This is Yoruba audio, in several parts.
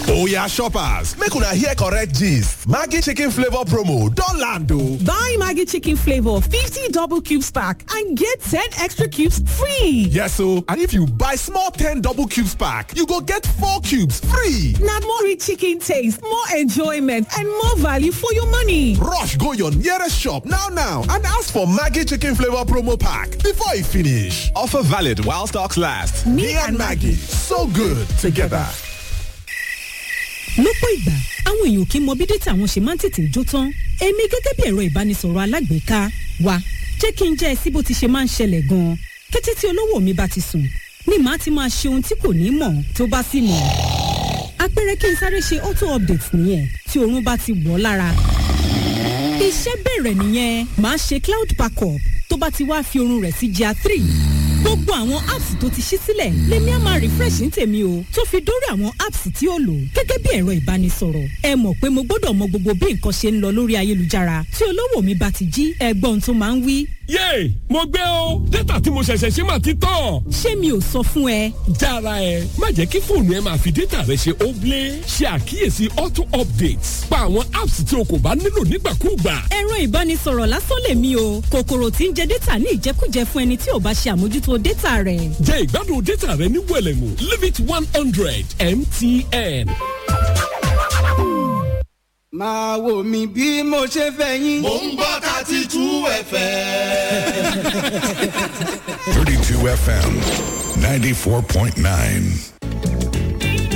Oya shoppers, make una hear correct gist. Maggi chicken flavor promo don land o. Buy Maggie Chicken Flavor 50 double cubes pack and get 10 extra cubes free. Yes o, and if you buy small 10 double cubes pack, you go get 4 cubes free. Now more rich chicken taste, more enjoyment and more value for your money. Rush go your nearest shop now now and ask for Maggi chicken flavor promo pack before e finish. Offer valid while stocks last. Me and Maggie, so good together. lọ́pọ̀ ìgbà àwọn èèyàn kì í mọ bí dátà wọn ṣe máa ń tètè jó tán èmi gẹ́gẹ́ bí ẹ̀rọ ìbánisọ̀rọ̀ alágbèéká wa jẹ́ kí n jẹ́ ẹ sí bó ti ṣe máa ń ṣẹlẹ̀ gan-an kété tí olówó mi bá ti sùn ni màá ti máa ṣe ohun tí kò ní mọ̀ tó bá sì mọ̀ àpẹẹrẹ kí n sáré ṣe auto update nìyẹn tí oorun bá ti wọ̀ ọ́ lára iṣẹ́ bẹ̀rẹ̀ nìyẹn màá ṣe cloud backup tó bá ti wá fi oorun rẹ̀ sí gr three gbogbo àwọn apps tó ti ṣí sílẹ̀ lèmi á máa refresh ní tèmi o tó fi dórí àwọn apps tí ó lò gẹ́gẹ́ bí ẹ̀rọ ìbánisọ̀rọ̀ ẹ mọ̀ pé mo gbọ́dọ̀ mọ gbogbo bí nǹkan ṣe ń lọ lórí ayélujára tí olówó mi bá ti jí ẹgbọ́n tó máa ń wí. yéè mo gbé o dátà tí mo ṣẹ̀ṣẹ̀ ṣe máa ti tán. ṣé mi ò sọ fún ẹ jára ẹ má jẹ́ kí fóònù ẹ máa fi dátà rẹ ṣe óblé ṣe àkíyèsí auto updates pa àwọn apps tí o kò bá nílò nígbàkúùgbà. ẹ̀rọ ìbánisọ̀rọ̀ lásán lèmi o kòkòrò tí ń jẹ dátà ní ìjẹkújẹ fún ẹni tí ò bá ṣe àmójútó dátà rẹ̀. jẹ́ ìgbádùn dátà rẹ ní wẹ̀lẹ̀mú limit one hundred mtn. máa wò mí bí mo ṣe fẹ́ yín. Mo ń gbọ́ thirty two FM. 32 FM 94.9.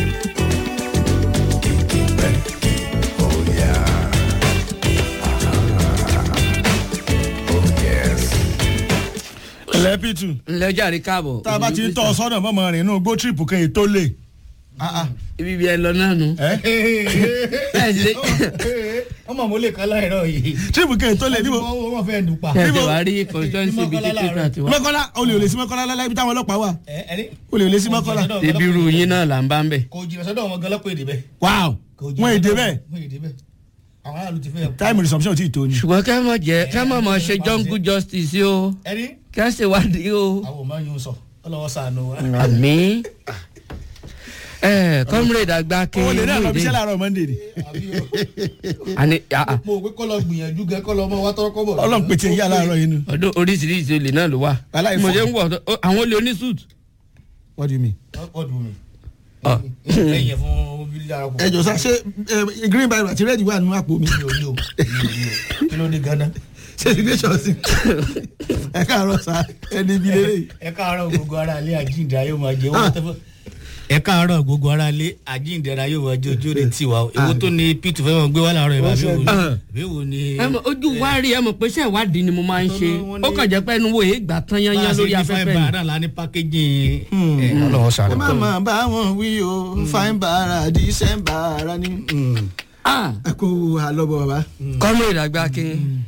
lẹ́pìtù ńlẹ́ jàre káàbọ̀. tá a bá ti ń tọ́ ọ sọ́nà mọ́mọ́ rìn inú gbó tírípù kan ètò lè. ibi bí ẹ lọ náà nù. ẹ ṣe ọmọ mo lè kọ́ láìrọ̀ yìí. tírípù kan ètò lè níbo. wọ́n fẹ́ dùn pa. ẹ ti wá rí constituency ibi tí kíkà ti wá. mọ́kànlá olè olè sí mọ́kànlá lálẹ́ ibi táwọn ọlọ́pàá wà. olè olè sí mọ́kànlá. ibi irú yín náà là ń bá ń bẹ̀. kò jìnnà sọ́dọ̀ wọn gan lọ́pọ̀ èdè bẹ́ẹ̀. wáò wọn èdè bẹ́ẹ̀ wọ́n èdè bẹ́ẹ̀. àwọn aráàlú ti fẹ́. táìmù resumption ti tó ni. ṣùgbọ́n kẹ́ mọ̀ jẹ́ kẹ́ mọ̀ mọ̀ ṣe jungle justice o ẹni kẹ́ ṣe wádìí o. àwọn ò máa yún sọ ọlọ́wọ́ sànù wa. àmì ẹ comrade àgbà kí owó lè náà lọ bí lóde. iṣẹ́ láàárọ̀ monday ni. àní àà, mo wé kọ́ lọ gbìyànjú gan kọ́ lọ mọ wá tọrọ kọ́ bọ̀. ọlọ́run pété yíyá láàárọ̀ yìí nu. ọdún oríṣiríṣi olè náà ló wà. Aláìfọ- mo ṣe ń wọ̀ ọ́- àwọn olè oníṣùt. what do you mean. ọdún mi. Ọ. lẹ́yìn fún bílíọ̀ àrùn. ẹ jọ sá ṣé ẹ, green bible àti red wà nínú àpò mi. mi ò ní o mi ò ní o kí ló dé gánà. ṣé immigration sí. ẹ káàárọ̀ sá ẹni ibi lélẹ̀. ẹ káàárọ̀ gbogbo ara ilé àjíǹde ayé máa jẹ owó tẹ́fọ́. ẹ káàárọ̀ gbogbo ara ilé àjíǹde ayé máa jẹ ojú rẹ tiwa o èwo tó ní p2 fẹ́ mọ̀ gbé wá láàárọ̀ ìbá bí wo bí wo ni. ẹ mọ̀ ojú wa rí ẹ mọ̀ pé iṣẹ́ ìwádìí ni mo máa ń ṣe ó kàn jẹ́ pé ẹnu wo èé gbà tán yányán lórí afẹ́fẹ́ ni. ni. báyìí náà la ní pákéjì ọlọ́wọ́ ẹ sàrẹ̀. má máa bá wọn wí o fine bara december ara ni. Ah, ẹ kó àlọ́bọ̀ bàbá. comrade àgbà kí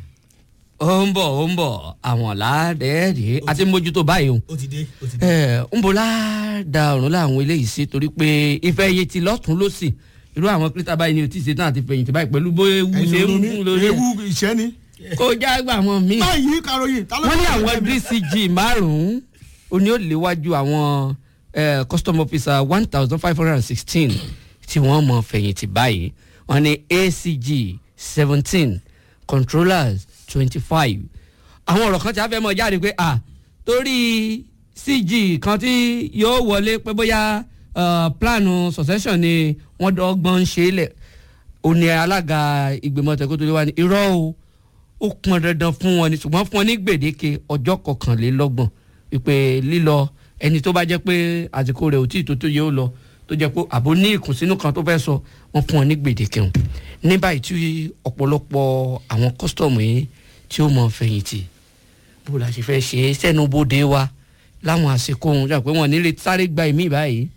ó ń bọ̀ ó ń bọ̀ àwọn ládẹ́ẹ̀dẹ́ àti mójútó báyìí o. ó ti dé ó ti dé. ẹ ń bọ̀ láàdá ọ̀run láwọn eléyìí sí torí pé ìfẹ́ iye ti lọ́tún lọ́sì irú àwọn kírísítà báyìí ni o ti ṣe tán àti fẹ̀yìntì báyìí pẹ̀lú bó ewu ṣe ń mú lórí ewu ẹ̀ ìṣẹ́ ni. kó jágbá àwọn míì. báyìí karòyìn. ta ló wọ́n ní ń bá àwọn mi? dcg márùn-ún ó ní ó léwájú àwọn eh, custom officer one thousand five hundred and sixteen tí wọ́n mọ̀ fẹ̀yìntì báyìí wọ́n ní acg seventeen controllers twenty five àwọn ọ̀rọ̀ kan tí a fẹ́ mọ̀ jáde pé à torí cg kan tí yóò wọlé pé bóyá eh, plánù succession ni wọ́n dọ́gbọ́n ń ṣe é lẹ̀ ó ní alága ìgbìmọ̀ tẹ̀kọ́ tó lé wa ní irọ́ o ó pọn dandan fún wọn ni ṣùgbọ́n fún wọn ní gbèdéke ọjọ́ kọkànlélọ́gbọ̀n wípé lílọ ẹni tó bá jẹ́ pé àsìkò rẹ̀ ò tí ì tó tó yẹ ó lọ tó jẹ́ pé àbò ní ìkùnsínú kan tó fẹ́ sọ wọ́n fún wọn ní gbèdéke hàn ní báyìí tí ọ̀pọ̀lọpọ̀ àwọn kọ́sítọ̀mù yìí tí ó mọ fẹ̀yìntì bó la ṣe fẹ́ ṣe é sẹ́nu bóde wa láwọn àsìkò ohun jà pé wọ́n nílé sáré gba ìmí báyìí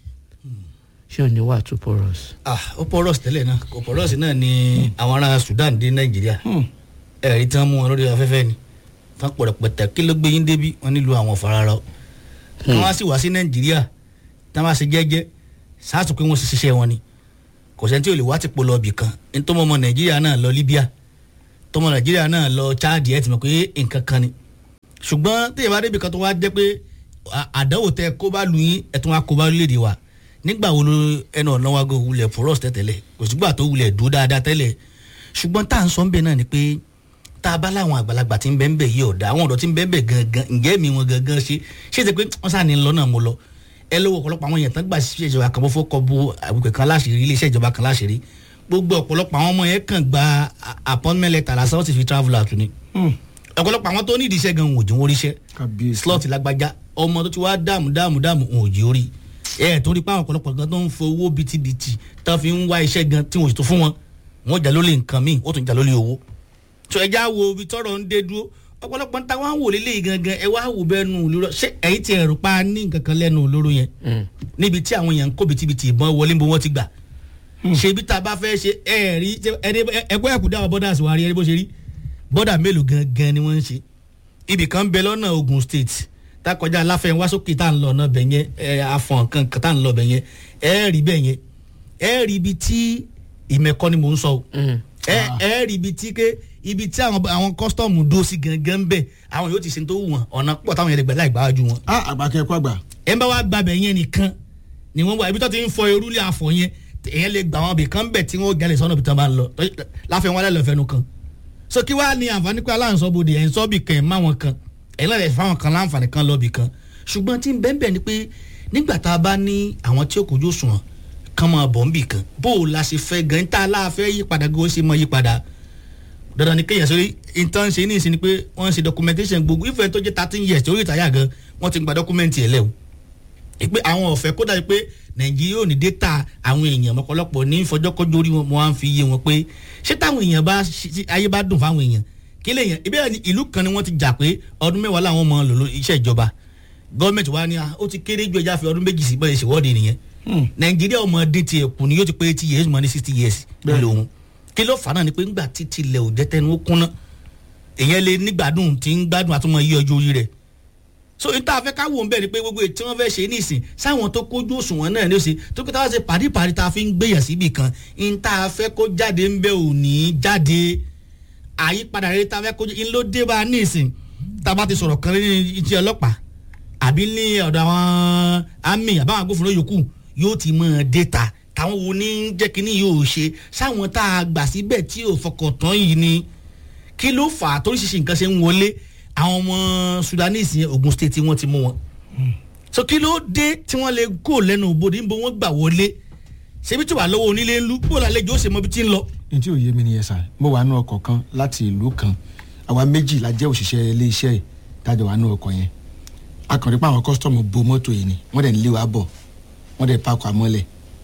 ṣé ò ní wà tó porous. ah ó porous tẹ́lẹ̀ náà kò porous náà ni àwọn ará sudan dé nàìjíríà ẹ̀rí tí wọ́n mú wọn lórí afẹ́fẹ́ ni tán pọ̀rọ̀pọ̀tà kí ló gbé yín débi wọn nílùú àwọn farara o wọn wá sí wá sí nàìjíríà tí wọn bá ṣe jẹ́jẹ́ sáàtù pé wọ́n ṣe ṣiṣẹ́ wọn ni kò sẹ́ni tí ò lè wá ti polo ọbì kan ní tọ́mọ ọmọ nàìjíríà náà lọ libya tọ́mọ nàìjíríà náà lọ chad ẹ̀ ti mọ̀ pé nǹkan kan ni ṣùgbọ́n téèyàn bá débi kan tó wá jẹ́ pé à- àdánwò tẹ kó bá lu yín ẹ̀ tún wá kó bá lórílẹ̀‐èdè wa nígbà wo ló ẹnu ọ̀nà wa go wulẹ̀ porous tẹ́tẹ́lẹ̀ kò sígbà tó wulẹ̀ dúró dáadáa tẹ́lẹ̀ ṣùgbọ́n tá à ń sọ ń bẹ̀ náà ni pé tá a bá láwọn àgbàlagbà tí ń bẹ́ ń bẹ̀ yí ọ̀dà àwọn ọ̀dọ́ tí ń bẹ́ ń bẹ̀ gangan ǹjẹ́ mi wọn gangan ṣe ṣé ṣe pé wọ́n sá ni lọ náà mo lọ ẹ lówó ọ̀pọ̀lọpọ̀ àwọn èèyàn tán gbà sí ìṣèjọba kan bó fọ́ kọ bu àbùkù kan láṣìírí iléeṣẹ́ ìjọba kan láṣìírí gbogbo ọ̀pọ̀lọpọ̀ àwọn ọmọ yẹn kàn gba appointment letter lásán ó sì fi travel out ni ọ̀pọ̀lọpọ̀ àwọn tó ní ìdíṣẹ́ gan wọn ò jí wọn ríṣẹ́ slot lágbájá ọmọ tó ti wá dààmú dààmú dààmú wọn ò jí orí ẹ torí pé àwọn ọ̀pọ̀lọpọ̀ gan tó ń fowó bitibiti tó fi ń wá iṣẹ́ gan tí wọn ò sì tó fún wọn wọn jà lólè nǹkan míì ó tún jà lólè owó tó ẹja wo ibi tọrọ ń dé dúró ọ̀pọ̀lọpọ̀ níta wọn wò lélẹ́yìí gangan ẹ wá wò bẹ́ẹ̀ nù lóró ṣé ẹ̀yìn ti ẹ̀rù pa ní nǹkan kan lẹ́nu olóró yẹn níbi tí àwọn èèyàn ń kó bitibiti ìbọn wọlé bó wọ́n ti gbà ṣebí tá a bá fẹ́ ṣe ẹ̀ẹ́rí ẹgbẹ́ ẹ̀kú dáwọ́ bọ́dà sí wa rí ẹni bó ṣe rí bọ́dà mélòó gangan ni wọ́n ń ṣe ibì kan bẹ lọ́nà ogun state tá kọjá aláfẹ́ wá sókè tá à ń lọ ọ̀nà bẹ̀ yẹn ẹ afọ̀n kan kan tá à ń lọ bẹ̀ yẹn ẹ rí bẹ̀ yẹn ẹ rí ibi tí ìmẹ̀kọ́ ni mò ń sọ o ẹ ẹ rí ibi tí ké ibi tí àwọn àwọn kọ́sítọ́ọ̀mù dó sí gangan bẹ̀ àwọn yóò ti ṣe tó wù wọn ọ̀nà pọ̀ táwọn yẹn lè gbà láì gbáwájú wọn. a àgbàkẹ́ kó àgbà. ẹ bá wá gbàbẹ̀ yẹn nìkan ni wọ́n wá ibi tó ti ń fọ erúlé àfọ̀ yẹn èyàn lè gbà wọn bì kan bẹ̀ tí wọ́n jalè sọ́nà bí tán bá ń lọ láfẹ́ wọn lẹ́lọ́ fẹnu kan so kí wàá ní àǹfààní pé aláǹsọ́bodè ẹ̀ ń sọ́ bì kan ẹ̀ má wọn kan ẹ̀yin náà lè fáwọn kan láǹfààní kan lọ́ọ̀bì kan ṣùgbọ́n tí ń bẹ́ẹ̀ bẹ́ẹ̀ ni pé nígbà tá a bá ní àwọn tí ó kojú òṣùwọ̀n kan máa bọ̀ ń bì kan bó o la ṣe fẹ́ gan tá a láàfẹ́ yí padà gan ó ṣe mọ yí padà dandan ni kéèyàn sórí ìtàn ṣe ní ìsìn ni pé wọ́n ń ṣe documentation gbogbo ìfẹ́ tó jẹ́ thirteen years tí ó rí ìtàyà gan wọ́n ti gba document ẹ̀ lẹ́wọ̀ pé àwọn ọ̀fẹ́ kódà pé nàìjíríà ò ní data àwọn èèyàn mọ́kànlọ́pọ̀ ní fọjọ́kọ́jọ́ orí wọn wọ́n á fi yé wọn pé ṣé táwọn èèyàn bá ayé bá dùn fáwọn èèyàn kí lè yàn ìbéèrè ni ìlú kan ni wọ́n ti jà pé ọdún mẹ́wàá làwọn mọ̀ lò iṣẹ́ ìjọba gọ́ọ̀mẹ̀ntì wa ni ó ti kéré ju ẹja fi ọdún méjì sí bọ́ẹ̀ ṣèwọ́de nìyẹn nàìjíríà ọmọ dín tiẹ̀ kù ni yóò ti pé eighty years mọ́ ní sixty years lòun kí ló fà náà ni pé ńgbà títí ilẹ̀ ò jẹ́tẹ́nu ó kúnná èèyàn lè nígbàdùn tí ń gbádùn àtúmọ̀ yí ọjọ́ orí rẹ̀ so n ta fẹ́ ká wò ń bẹ̀ ni pé gbogbo tí wọ́n fẹ́ ṣe nísìn sáwọn tó kójú òṣùwọ̀n náà ní ó ṣe tó kí táwọn ṣe pàdípàdí ta fi ń gbéyàn síbì kan n ta fẹ́ kó jáde ń bẹ́ ò ní jáde àyípadà rere ta fẹ́ kó n ló dé bá nísìn tá a bá ti sọ̀rọ̀ kan ní iṣẹ́ ọlọ́pàá àbí ní ọ̀dọ̀ àwọn àmì àbáwọn agbófinró yòókù yóò ti mọ̀ déta táwọn wo ní jẹ́ kínní yóò ṣe sáwọn tá a gbà síbẹ̀ tí ò fọkàn tán yìí ni kí ló fà á toríṣiríṣi nǹkan ṣe ń wọlé àwọn ọmọ sudanese yẹn ogun state wọn ti mú wọn so kí ló dé tí wọn lè kó lẹnu òbòdì níbo wọn gbà wọlé ṣebí tí wà lọ́wọ́ onílé ńlú bó lálejò ó ṣe mọ bí tí ń lọ. n tí ò yé mi nìyẹn sá mo wà nù ọkọ̀ kan láti ìlú kan àwa méjì la jẹ́ òṣìṣẹ́ ilé iṣẹ́ yìí tájọ wà nù ọkọ̀ yẹn akọ̀rí pé àwọn kọ́sítọ́mù bo mọ́tò yìí ni wọ́n dẹ̀ ń lé wa bọ̀ wọ́n dẹ̀ pakọ̀ àmọ́lẹ̀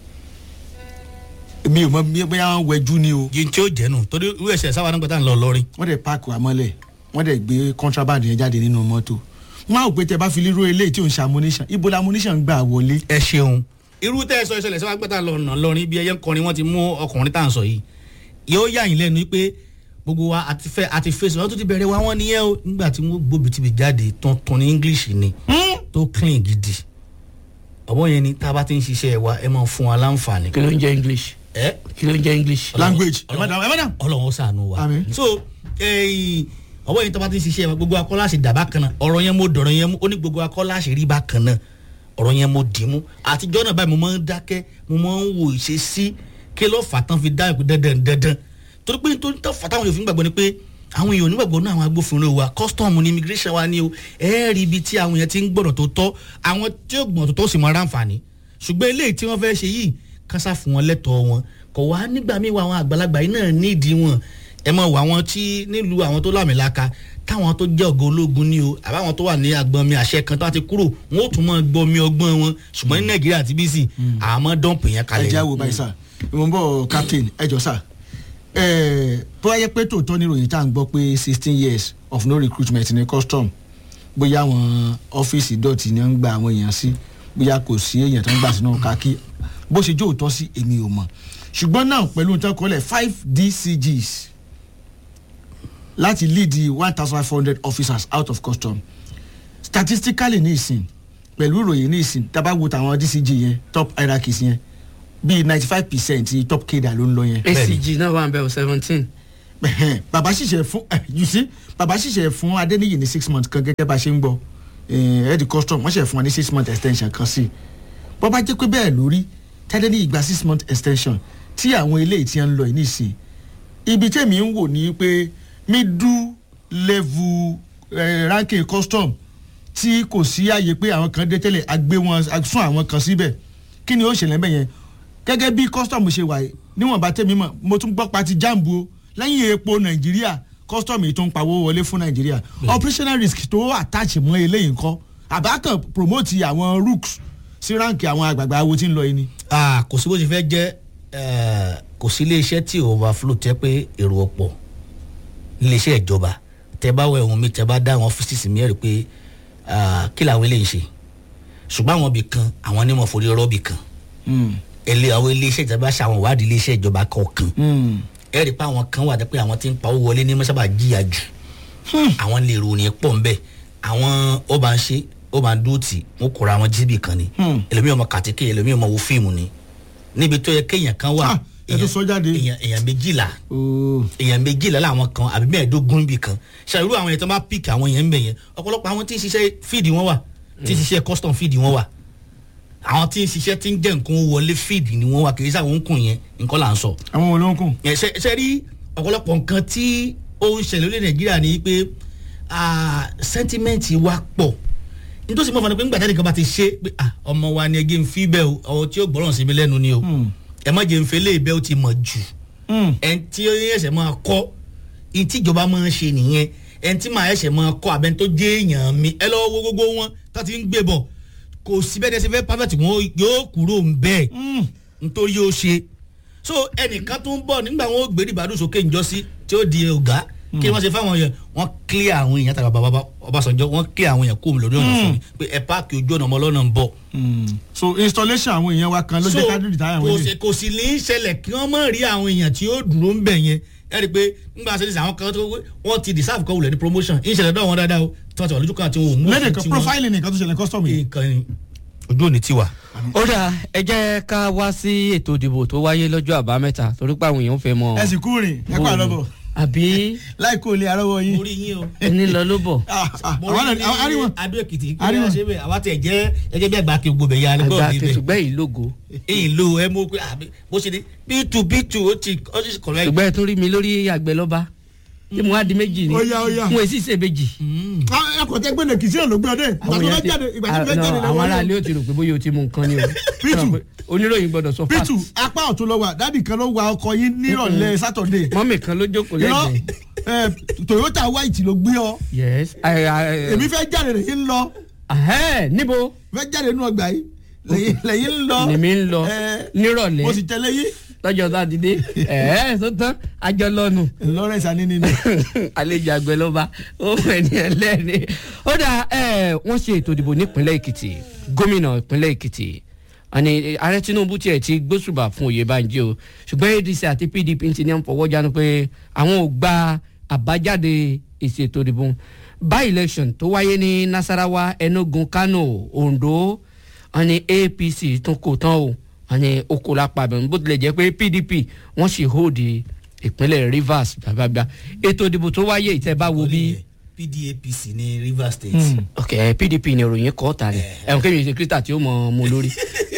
mi ò mọ bóyá wọn wẹjú ni o. yìí tí ó jẹ́ nù torí irú ẹ̀sẹ̀ sáwọn nígbà tá à ń lọ lọ́rin. wọ́n dẹ̀ pakọ̀ àmọ́lẹ̀ wọ́n dẹ̀ gbé contraband yẹn jáde nínú mọ́tò wọ́n á ò pé tẹ bá fi lérò eléyìí tí ò ń ṣe ammunition ibo la ammunition gbà wọlé. ẹ ṣeun irú tẹ́ ẹ sọ ìṣẹ̀lẹ̀ sọ́wọ́n pẹ́tà lọ́nà lọ́rin bí ẹyẹ ń kọrin wọ́n ti mú ọkùnrin tá à ń sọ yìí yóò yà yín lẹ́nu pé gbogbo wa àti fẹ́ àti fèsì wọn tó ti bẹ̀rẹ̀ wá wọn nìyẹn o nígbà tí wọ́n gbóbi tìbí jáde tuntun ní english ni tó clean gidi ọ̀bọ̀ yẹn ni tá a bá ti ń ṣiṣẹ́ wa ẹ máa fún wa láǹfààní. kí ló ń jẹ́ english ẹ kí ló ń jẹ́ english. language ẹ má dà ẹ má dà. ọlọ́run ó sànù wa Àmín. so ẹ̀yìn ọwọ́ yìí tó bá ti ń ṣiṣẹ́ wa gbogbo akọ́lá ṣe dàbá kan náà ọ̀rọ̀ yẹn mo dọ̀rọ̀ yẹn mú ó ní gbogbo akọ́lá ṣe rí bá kan náà ọ̀rọ̀ yẹn mo dì í mú àtijọ́ náà báyìí mo máa ń dákẹ́ mo máa ń wò ìṣe sí kí ló fà tán fi dá ìpè dandan dandan torí pé nítorí tó fà táwọn èèyàn fi ń gbàgbọ́ ni pé àwọn èèyàn onígbàgbọ́ náà àwọn agbófinró wa custom ní immigration wa ni o ẹ rí ibi tí àwọn èèyàn ti ń gbọ́dọ̀ tó tọ́ àwọn tí ó gbọ́dọ̀ tó tọ́ sì mọ ráǹfààní ṣùgbọ́n eléyìí tí wọ́n fẹ́ ṣe yìí kásá fún wọn lẹ́tọ̀ọ́ wọn kò wá nígbà míì wá àwọn àgbàlagbà yìí náà nídìí wọn ẹ mọ wà wọn tí nílùú àwọn tó lámìlaka táwọn tó jẹ́ ọ̀gá ológun ní o àbáwọn tó wà ní agbọnmi àṣẹ kan tó bá ti kúrò wọn ó tún mọ gbọmi ọgbọ́n wọn ṣùgbọ́n ní nàìjíríà àti bísí àmọ́ dọ́ǹpù yẹn ẹ kalẹ̀ jẹ́ àwò báyìí sá mo ń bọ̀ captain ẹ jọ sá tó wáyé pé tòótọ́ níròyìn tá à ń gbọ́ pé sixteen years of no recruitment ní custom bóyá àwọn ọ́fíìsì dọ̀tí ni wọ́n ń gba àwọn èèyàn sí bóyá kò sí èèyàn tó ń gbà sínú kákí bó ṣe jó òótọ́ sí èmi ò mọ̀ ṣùgbọ́n náà pẹ̀lú nǹkan kọ́lẹ̀ five dcgs láti lead the one thousand five hundred officers out of custom statistically ní ìsìn pẹ̀lú ìròyìn ní ìsìn tá a bá wo tàwọn dcg yẹn top hierarchies yẹn bíi ninety five percent top keda ló ń lọ yẹn. acg náà wà ń bẹ̀ o seventeen. Ẹhẹ́n, bàbá ṣiṣẹ́ fún eh, you see bàbá ṣiṣẹ́ fún adéníyì ní six months kan gẹ́gẹ́ bá a ṣe ń gbọ́ head custom wọ́n ṣe fún wa ní six month extension kan sí bọ́ bá jẹ́ pé bẹ́ẹ̀ lórí tẹ́lẹ̀ ní ìgbà six month extension tí àwọn eléyìí ti ń lọ yìí nìsín ibi tèmi ń wò ní pé middle level eh, ranking custom tí kò sí àyè pé àwọn kan dé tẹ́lẹ̀ agbé wọn sún àwọn kan síbẹ̀ kí ni ó ṣẹlẹ̀ bẹ́ẹ̀ yẹn gẹ́gẹ́ bí custom ṣe wà yìí níwọ̀nba tèmi mọ̀ mo tún gbọ́ pati jambu o lẹ́yìn epo nàìjíríà custom yìí tó ń pawó wọlé fún nàìjíríà operational risk tó attach mọ́ eléyìí ńkọ́ àbákan promote àwọn rooks sí ránkì àwọn àgbààgbà awo tí ń lọ yìí ni. Ah, kò sí bó ti fẹ́ jẹ́ eh, kò sí iléeṣẹ́ tí overflow tẹ́ pé èrò ọ̀pọ̀ iléeṣẹ́ ìjọba tẹ́ bá wọ ẹ̀wọ̀n mi tẹ́ bá dá àwọn ọ́fíìsì mi ẹ̀rí pé ah, kí làwọn eléyìí ṣe ṣùgbọ́n àwọn ibì kan àwọn onímọ̀ forí rọ́ọ̀bì kan ẹlẹ́ àwọn iléeṣẹ́ ìjọba ṣe àwọn ìwádìí iléeṣẹ́ ìjọba kọ̀ọ̀kan ẹ̀rí pé àwọn kan wà pé àwọn tí ń pawó wọlé ní mọ́sábà jìyà jù àwọn lè ròyìn pọ̀ ń bẹ̀ àwọn ó bá ń ṣe ó máa dúró tì wọ́n kóra àwọn jíbì kan ni ẹlòmíì ọmọ kàtíkì ẹlòmíì ọmọ wo fíìmù ni níbi tó yẹ kéèyàn kan wà ẹ tó sọ jáde. èèyàn èèyàn méjìlá èèyàn méjìlá làwọn kan àbí mẹ́ẹ̀ẹ́dógún ibì kan ṣàlùrù àwọn yẹn tó bá pík àwọn yẹn ń bẹ̀ yẹn ọ̀pọ̀lọpọ̀ àwọn tí ń ṣiṣẹ́ fíìdì wọn wà tí ń ṣiṣẹ́ custom fíìdì wọn wà àwọn tí ń ṣiṣẹ́ tí ń jẹ́ nǹkan wọlé fíìdì ni wọ́n wà kì í sáwọn ń kùn yẹn nǹkan là ń sọ. àwọn wo ló ń kùn. ẹ ṣe ṣe rí ọ̀pọ̀lọpọ̀ nǹkan tí ó ń ṣẹlẹ̀ lórí nàìjíríà ni pé sẹ́ńtímẹ́ǹtì wa pọ̀ nítorí mo fọ ni pé ńgbà tẹ́lẹ̀ kan bá ti ṣe pé ah, ọmọ wa ni ẹgbẹ́ ń fi bẹ́ẹ̀ o ọ̀hún tí ó gbọ́ràn sí mi lẹ́nu ni o ẹ má jẹ́ ń fẹ́ léèbẹ́ ó ti mọ̀ jù ẹn tí ó ẹsẹ̀ máa kọ́ ẹn tí ìjọba máa ń ṣe nìyẹn ẹn tí màá ẹsẹ̀ máa kọ́ abẹ́ni tó jẹ́ èèyàn mi ẹ lọ́wọ́ wo gbogbo wọn tó ti ń gbé bọ̀ kò sí bẹ́ẹ̀ dẹ́sẹ̀ fẹ́ perfect wọn yóò kúrò ń bẹ́ẹ̀ nítorí yóò ṣe so ẹnìkan tó ń bọ̀ nígbà wọn ó gbé ìbàdàn sókè ńjọ́sí tí ó di ọ̀gá kí wọ́n ṣe fáwọn yẹn wọ́n clear àwọn èèyàn tàbí bàbá ọbaṣanjọ́ wọ́n clear àwọn èèyàn kóòmù lórí ọ̀nà fún mi pé ẹ páàkì ojú ọ̀nà ọmọ ọlọ́nà ń bọ̀. so installation àwọn èèyàn wa kan ló jẹ́ ká dúdú táyà kò wọn sì kò sì ní í ṣẹlẹ̀ kí wọ́n mọ̀ rí àwọn èèyàn tí ó dúró ń bẹ̀ yẹn ẹ rí i pé nígbà sẹ́ni àwọn kan tó wọ́n ti deserve kọ́ wulẹ̀ ní promotion ìṣẹ̀lẹ̀ náà wọn dáadáa o tí wọ́n ti wà lójú kan àti wọn ò mú lẹ́dẹ̀ kan profiling nìkan tó ṣẹlẹ̀ custom yìí. ojú òní tiwa. ó dà ẹ jẹ́ ká wá sí ètò ìdìbò tó wáyé lọ́jọ́ àbámẹ́ta torí pé àwọn èèyàn fẹ́ mọ. ẹ sì kú rìn ẹ kó àlọ́bọ̀. àbí láì kó lè arọ́wọ́ yín. mo rí yín o. ẹni lọ ló bọ̀. mo rí yín ní adó èkìtì kí wọ́n ṣe bẹ́ẹ̀ àwa tẹ̀ jẹ́ ẹgẹ́ bí àgbà kí gbogbo bẹ̀ ya ni àgbà gbọ́dọ̀ níbẹ̀. kẹsùgbẹ́ yìí lógo. èyí ló ẹ mú pé àbí bó ṣe ní bíìtù bíìtù ó ti ó ti correct. ṣùgbọ́n ẹ tún rí mi lórí àgbẹ̀ lọ́ba tí mo wá di méjì ni Ó yá, ó yá. mo èsì ṣe méjì. ẹ kò tẹ́ gbẹ́dẹ̀ kìí sí ẹ̀ ló gbé ọdẹ ìgbà tó fẹ́ ti- jáde ìgbà tó fẹ́ Ah, jáde no, àwọn aráalé ó ti rò pé bóyá o ti mú nǹkan ni o. Pítù. oníròyìn gbọ́dọ̀ sọ fast. pítù apá ọ̀tún lọ wà dádì kan ló wa ọkọ yín nírọ̀lẹ́ sátọ̀dé mọ́mì kan ló jókòó irọ́ lẹ́gbẹ̀ẹ́. ẹ, toyota white ló gbé ọ yes. I- I- èmi fẹ́ jáde lẹ́yìn ń lọ Ahẹ́, níbo fẹ́ jáde nínú ọgbà yìí lẹ́yìn lẹ́yìn ń lọ lèmi ń lọ ẹ, nírọ̀lẹ́ mo sì tẹ̀lé yín lọ́jọ́ sátidé ẹ̀ẹ́ tó tán àjọ lọ́nu. lawrence anini ni àlejò àgbẹ̀ ló bá ó fẹ́ ní ẹlẹ́ni. ó dà ẹ wọ́n ṣe ètò ìdìbò nípínlẹ̀ èkìtì gómìnà ìpínlẹ̀ èkìtì àní ààrẹ tinubu tiẹ̀ ti gbósùbà fún oyèbánjí o ṣùgbọ́n adc àti pdp ti ní fọwọ́ jánu pé àwọn ò gba àbájáde èsì ètò ìdìbò by election tó wáyé ní nasarawa enugu kano ondo àní apc tún kò tán o àní oko lápá abẹ́rún bó tilẹ̀ jẹ́ pé pdp wọ́n sì hold ìpínlẹ̀ rivers gbàgbàgbà ètò ìdìbò tó wáyé ìtẹ́bá wo bí. pdapc ní rivers state. ok pdp ni ìròyìn kọ́ ta ni ẹ̀hún kébì ṣe kírísítà tí ó mọ̀ ọ́ mu lórí.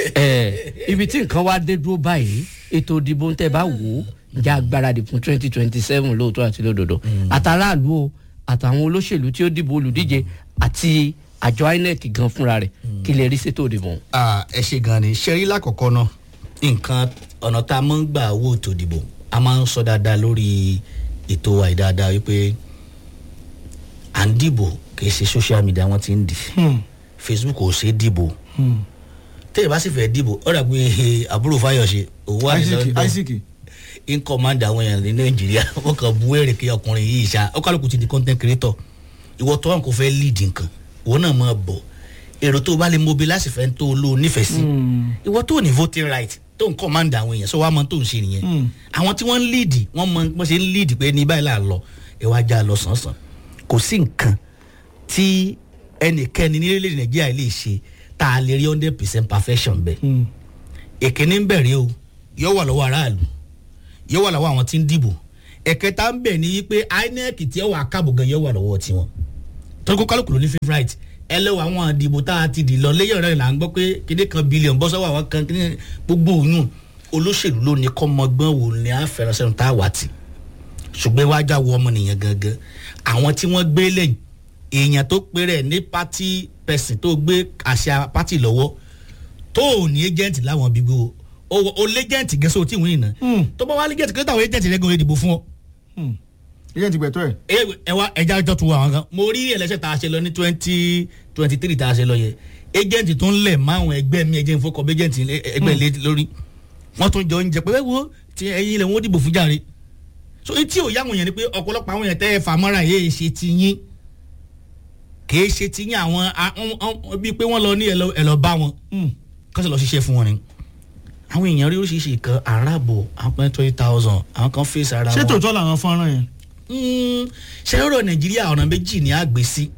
Eh, ibi tí nǹkan wá dé dúró báyìí ètò ìdìbò ń tẹ́ bá wò ó ǹjẹ́ agbáradì fún twenty twenty seven lóòótọ́ àti lódodo àtàràlú o àtàwọn olóṣèlú tí ó dìbò olùdíje àti àjọ inec gan fúnra rẹ̀ kí lè rí ṣètò ìdìbò. Ah, ẹ ṣe gan ni ṣe rí lákọ̀ọ́kọ́ náà nǹkan ọ̀nà tá a máa ń gbà owó ètò ìdìbò a máa ń sọ dáadáa lórí ètò wa yìí dáadáa wípé à ń dìbò kì í ṣe social media wọn ti ń dì facebook ò ṣe é dìbò tẹ́lẹ̀ bá sì fẹ́ dìbò ó dà pé àbúrò fáyọ̀ṣe òun wà ní isaac london isaac in command àwọn èèyàn ní nàìjíríà wọn kàn bú èrè kí ọkùnrin yìí ṣá ó kálukú ti di content creator ìwọ tó wọn kò fẹ́ lead nǹkan ìwọ náà máa bọ̀ èrò tó o bá lè mobilize fẹ́ tó o lò ó nífẹ̀ẹ́ sí ìwọ tó o ní voting right tó ń command àwọn èèyàn sọ wàá mọ tó ń ṣe nìyẹn àwọn tí wọ́n ń lead wọ́n mọ bó ṣe ń lead pé ní báyìí là ń lọ ẹ wá já lọ sànsàn kò sí nǹkan tí ẹnikẹ́ni ní orílẹ̀-èdè nàìjíríà lè ṣe tá a lè rí hundred percent perfection bẹ́ẹ̀ èkéní ń bẹ̀rẹ̀ o yóò wà lọ́wọ́ aráàlú yóò wà lọ́wọ́ àwọn tí ń dìbò ẹ̀kẹta ń bẹ̀ ní pé inec tí ẹ wà káàbọ̀ gan yóò wà lọ́wọ́ tiwọn torí kó kálukú ló ní favourite ẹ lọ́wọ́ àwọn àdìbò tá a ti dì lọ lẹ́yìn ọ̀rẹ́ là ń gbọ́ pé kíní kan bílíọ̀nù bọ́ sọ́wọ́ àwọn kan kíní gbogbo òyìn olóṣèlú ló ní kọ́mọgbọ́n wò ní àfẹ́rẹ́sẹ́nu tá a wà tì ṣùgbọ́n iwájú àwọn ọmọnìyàn gangan àwọn tí wọ́n gbé lẹ́yìn èèyàn tó pé rẹ̀ ní pátí pẹ̀sìn tó gbé àṣà pátì lọ́wọ́ tó ò ní ẹ́jẹ̀ǹtì láwọn bíbí o o o lẹ́jẹ̀ǹtì gẹ́sọ́ tí wọ́n yìí ná tó bá wá lẹ́jẹ̀ǹtì kí ló táwọn ẹ́jẹ̀ǹtì rẹ̀ gan ìdìbò fún ọ. ìyẹn ti gbẹ̀tọ́ ẹ̀. ẹ ẹ wá ẹja ọjọ́ tu àwọn kan mo rí ẹlẹ́sẹ̀ tá a ṣe lọ ní twenty twenty three tá a ṣe lọ yẹ ẹ́jẹ̀ǹtì tó ń lẹ̀ máwọn ẹgbẹ́ mi ẹ̀jẹ̀ ìfọkọ̀ ẹ́jẹ̀ǹtì ẹgbẹ́ ilé lórí wọ́n tún jọ ń jẹ pé wo ti ẹyin ilẹ̀ wọn dìbò fún jàre so etí ò yáwọn yẹn ni pé ọ̀pọ̀lọpọ̀ àwọn yẹn tẹ́ ẹ fàmọ́ra yéé ṣe ti yín kì í ṣe ti yín àwọn bíi pé wọ́n lọ ní ẹ lọ bá wọn kọ́sẹ̀ lọ ṣiṣẹ́ fún wọn ni àwọn èèyàn rí oríṣiríṣi nǹkan aráàbò àwọn kan twenty thousand àwọn kan fèsì ara wọn. ṣé tòótọ́ làwọn fọ́nrán yẹn. ṣé ọ̀rọ̀ nàìjíríà ọ̀nà méjì ni a gbé sí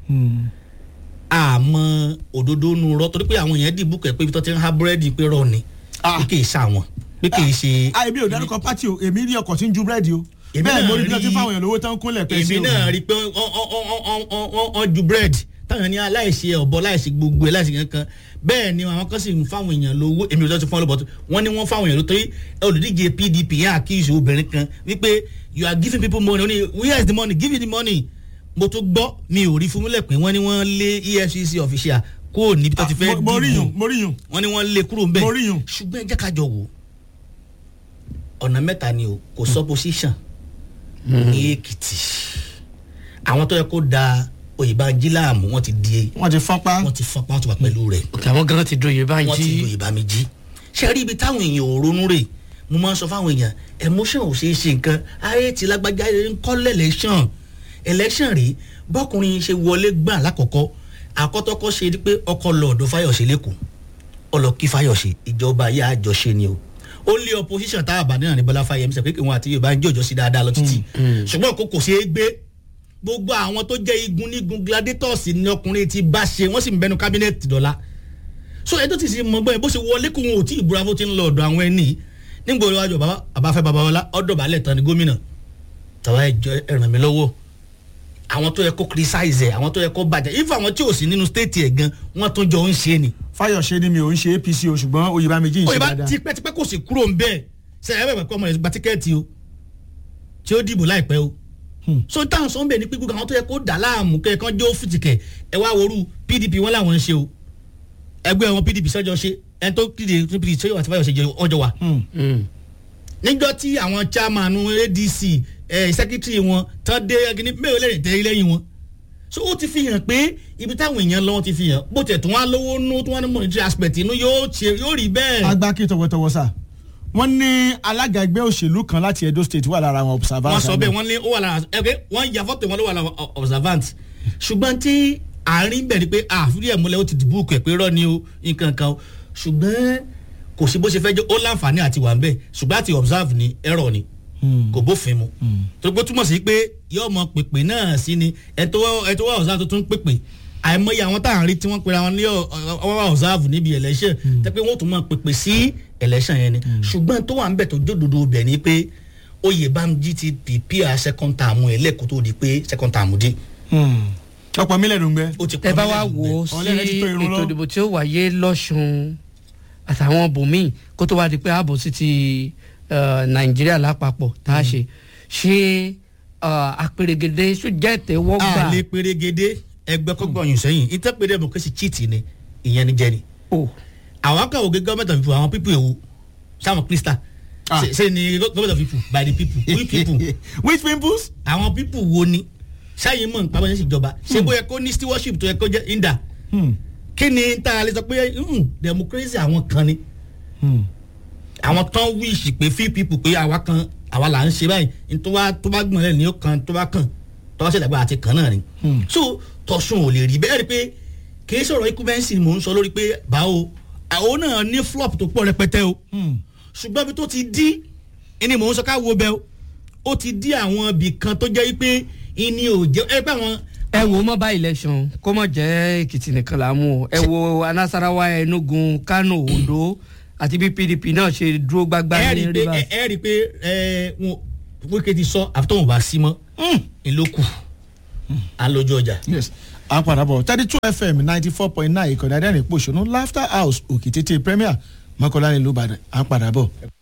àmọ́ òdodo nu rọ torí pé àwọn èèyàn dìbò kẹ́ pé ibi tó ti ń ha búrẹ́dì pé rọ ni pé kì í ṣàwọn pé kì í ṣe. èmi ò dárúkọ pátì o èmi rí ọkọ̀ tí ń ju búrẹ́dì o bẹ́ẹ̀ mo rí bí wọ́n ti fáwọn èèyàn lówó tán kúnlẹ̀ pẹ́ sí o. èmi náà rí i pé wọ́n ju búrẹ́dì táwọn ní aláìṣe ọ̀bọ láìṣe gbogbo ẹ̀ láìṣe kankan bẹ́ẹ̀ ni àwọn kan sì ń fáwọn èèyàn lówó èmi ò tọ́ ti fún ọ lọ́bọ̀ tó wọ́n ní wọ́n fáwọn èèyàn lówó torí olùdíje pdp yẹn àkíyèsí obìnrin kan wípé you are giving people money only where is the money give me the money mo tún gbọ́ mi ò rí fún mílẹ̀ pé wọ́n ní wọ́n lé efcc official kúrò níbi tó ti fẹ́ dìbò wọ́n ní wọ́n lé kúrò ń bẹ̀ ṣùgbọ́n ẹ jẹ́ ká jọ wò ọ̀nà mẹ́ta ni o kò supposition ní èkìtì àwọn tó yẹ kó da oyèbánjí láàmú wọn ti di. wọn ti fọnpá. wọn ti fọnpá wọn ti wà pẹ̀lú rẹ̀. àwọn gan ti do oyèbánjí. wọn ti do oyèbánjí. ṣé rí ibi táwọn èèyàn ò ronú rè mo máa ń sọ fáwọn èèyàn emotion ò ṣeé ṣe nǹkan ayé ti lágbájá ń kọ́lẹ̀ election election rí bọ́kùnrin ṣe wọlé gbà lákọ̀ọ́kọ́ àkọ́tọ́kọ́ ṣe pé ọkọ̀ lọ ọ̀dọ̀ fáyọ̀ṣe lẹ́kọ̀ọ́ ọlọ́kí fáyọ̀ṣe ìjọba ayé àjọṣe ni o ó lé opposition tá a bá náà ní bọ́lá fáyemí sọ pé kí wọn àti yorùbá ń jọjọ sí dáadáa lọ títì ṣùgbọ́n kò kò ṣeé gbé gbogbo àwọn tó jẹ́ igun nígun gladiators ni ọkùnrin ti bá ṣe wọ́n sì ń bẹnu kábínẹ̀tì dọ́là so ẹ tó ti ṣe mọ bẹ́ẹ̀ bó ṣe wọlé kó wọn ò tí ì búra fún ti ń lọ ọ̀dọ̀ àwọn ẹni nígbà iwájú àbáfẹ́ babalọ́lá ọ̀dọ̀ balẹ̀ tán ni gómìnà tàwa ẹjọ ẹràn mi lọ́wọ́ àwọn tó yẹ kó criticize ẹ àwọn tó yẹ kó bàjẹ́ if àwọn tí ò sí nínú state ẹ̀ gan wọ́n tún jọ ń ṣe ni. fayọ̀ṣe ni mi ò ń ṣe apc o ṣùgbọ́n oyèbámẹ́jì ń ṣe dáadáa. oyèbá tipẹ́tipẹ́ kò sì kúrò ń bẹ́ẹ̀ sẹ́yìn ẹ̀rọ ìpẹ́kọ́ ọmọ rẹ̀ gba tíkẹ́ẹ̀tì o tí ó dìbò láìpẹ́ o so táwọn sọ ń bẹ ní pípé àwọn tó yẹ kó dà láàmú kẹ kán jó fìtìkẹ ẹ wá worú pdp wọn làwọn ń ṣe o ẹgbẹ́ wọn pdp sọ́jọ́ ṣe ẹni tó kéde pdp sọ́jọ́ àti fáyọ̀ ṣe ọjọ́ wa. níjọ́ tí àwọn chairman adc secretary wọn tán dé ẹgbẹ́ mẹ́rin lẹ́yìn tẹ́ lẹ́yìn wọn so ó ti fi hàn pé ibi táwọn èèyàn lọ́wọ́ ti fi hàn bó tẹ̀ tó wọn lówó nú tó wọn ní monetary aspect inú yóò rí bẹ́ẹ̀. agbáki tọwọtọwọ sá wọ́n ní alága ẹgbẹ́ òṣèlú kan láti edo state wà lára àwọn observant. wọ́n sọ bẹ́ẹ̀ wọ́n ní ó wà lára ẹgbẹ́ wọ́n ya fọ́tò wọn ló wà lára observant ṣùgbọ́n tí àárín bẹ̀ ni pé àfúrí ẹ̀ múlẹ̀ ó ti dìbò kẹ̀ pé rọ́ ni o nǹkan kan o ṣùgbọ́n kò sí bó ṣe fẹ́ jẹ́ ó láǹfààní àti wà ń bẹ̀ ṣùgbọ́n àti observe ni ẹ̀rọ ni kò bófin mu tó gbó túmọ̀ sí pé yóò mọ pèpè náà sí ni ẹ̀ tó wá observe tó tún pèpè àìmọye àwọn tá à ń rí tí wọ́n pera wọn ní ọwọ́ observe níbi election tẹ́ pé wọ́n tún mọ pèpè sí election yẹn ni ṣùgbọ́n tó wà ń bẹ̀ tó jódodo bẹ̀ ni pé oyè bámjí ti prepare second term ẹ̀ lẹ́kọ̀ọ́ tó di pé second term dé. ọ̀pọ̀ mílẹ̀ ló ń gbẹ. ẹ bá wa wò ó sí ètò ìdìbò tí ó wáyé lọ́sùn àtàwọn bòmíì kó tó wá di pé ààbò sí ti nàìjíríà lápapọ̀ tá a ṣe ṣé àpèrègèdè sójà ìtẹ́wọ́gbà. a lè pèrègèdè ẹgbẹ́ kọ́gbọ̀nyìn sẹ́yìn ìtẹ́pẹ́rẹ́ democracy cheat ni ìyẹn ni jẹ́ ni. àwọn kan ògé government of people àwọn people èwo sáwọn krista ṣe ni government of people by the people we people. which peoples. àwọn people wo ni ṣáyìn mọ̀ nípa bọ́sẹ̀ ìjọba ṣé bóyá kó ní stewardship tó yẹ kó jẹ́ inda kí ni tá a lè sọ pé democracy àwọn kan ni àwọn tán wíṣì pé few people pé àwa kan àwa là ń ṣe báyìí tó bá tó bá gbọ̀n lẹ́nu ní ó kan tó bá kàn tó bá ṣẹlẹ̀ pé àti kan náà ni so tọ̀sùn ò lè rí bẹ́ẹ̀ rí pé kì í sọ̀rọ̀ equivalency ni mò ń sọ lórí pé báwo àwọn náà ní flop tó pọ̀ rẹpẹtẹ o ṣùgbọ́n ibi tó ti dí ẹni mò ń sọ ká wo bẹ́ẹ̀ o ó ti dí àwọn ibì kan tó jẹ́ pé ìní ò jẹ́ ẹ pé àwọn ẹ wo mobile election kó mọ̀ jẹ́ èkìtì nìkan là ń mú o ẹ wo anasarawa enugu kano ondo àti bí pdp náà ṣe dúró gbágbá ní rivers. ẹ rí i pé ẹ wọn wíkẹ́ ti sọ àfi tóun bá sí mọ́ ìlókù à ń lójú ọjà. à ń padà bọ̀ thirty two fm ninety four point nine ìkànnì adẹ́rìn pòṣónú laughter house òkè tètè premier mọ́kànlá nílùú ìbàdàn à ń padà bọ̀.